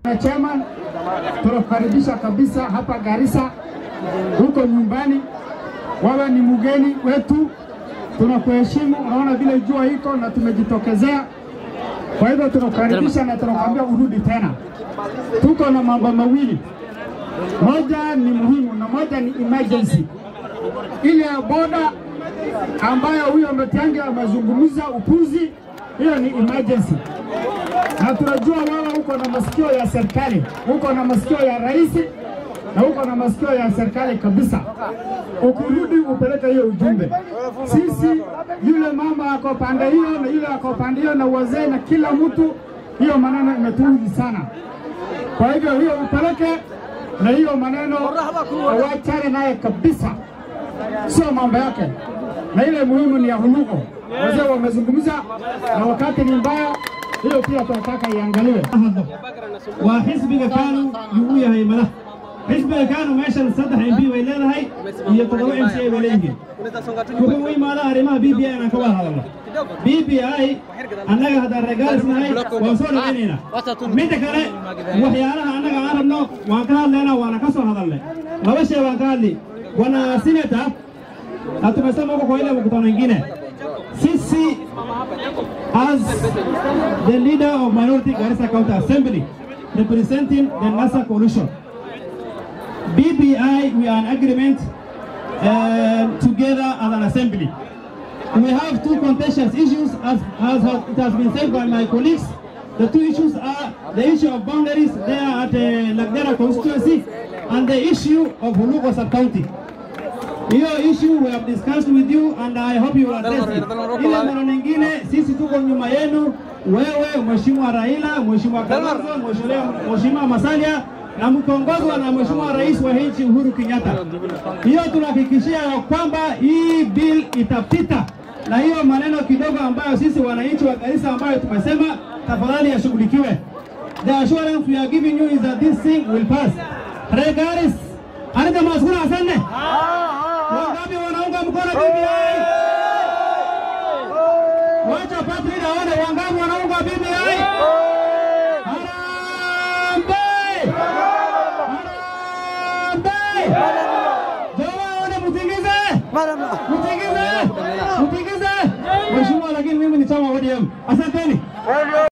Na chairman, tunakukaribisha kabisa hapa Garissa, huko nyumbani. Wewe ni mgeni wetu, tunakuheshimu. Unaona vile jua iko na tumejitokezea, kwa hivyo tunakukaribisha na tunakwambia urudi tena. Tuko na mambo mawili, moja ni muhimu na moja ni emergency. Ile ya boda ambayo huyo Matiang'i amezungumza upuzi, hiyo ni emergency na tunajua wewe uko na masikio ya serikali, uko na masikio ya rais na uko na masikio ya serikali kabisa. Ukirudi upeleke hiyo ujumbe. Sisi yule mama ako pande hiyo na yule ako pande hiyo na wazee na kila mtu, hiyo maneno imetuudhi sana. Kwa hivyo hiyo upeleke na hiyo maneno wachane naye kabisa, sio mambo yake, na ile muhimu ni ya huluko. Wazee wamezungumza na wakati ni mbaya, hiyo pia tunataka iangaliwe. waa xisbiga kaanu yuu u yahay madax xisbiga kaanu meeshan saddex m p bay leedahay iyo toddoba m c a bay leeyihiin wuxuu u imaadaa arrimaha b b i inaan ka wada hadalno b b i annaga haddaan reegaalis nahay waan soo dhawaynaynaa midda kale waxyaalaha annaga aan rabno waan ka hadlaynaa waana ka soo hadalnay laba shay waan ka hadli bwana sineta na tumesema huko kwa ile mkutano ingine sisi as the leader of minority Garissa County Assembly representing the NASA coalition. BBI, we are in agreement uh, together as an assembly. We have two contentious issues as, as has, it has been said by my colleagues. The two issues are the issue of boundaries there at uh, Lagdera constituency and the issue of Hulugo sub-county. Hiyo issue we have discussed with you and I hope you will address it. Ile maneno nyingine sisi tuko nyuma yenu, wewe Mheshimiwa Raila, Mheshimiwa Kalonzo, Mheshimiwa Mheshimiwa Masalia na mkiongozwa na Mheshimiwa Rais wa nchi Uhuru Kenyatta. Hiyo tunahakikishia ya kwamba hii bill itapita, na hiyo maneno kidogo ambayo sisi wananchi wa Garissa ambayo tumesema tafadhali yashughulikiwe. The assurance we are giving you is that this thing will pass. Regaris, anita maskuna asante. Wangapi wanaunga mkono BBI? Wacha Patrick aone wangapi wanaunga BBI. Harambee! Harambee! Jamaa aone mtingize. Mtingize. Mtingize. Mheshimiwa, lakini mimi ni chama ODM. Asanteni.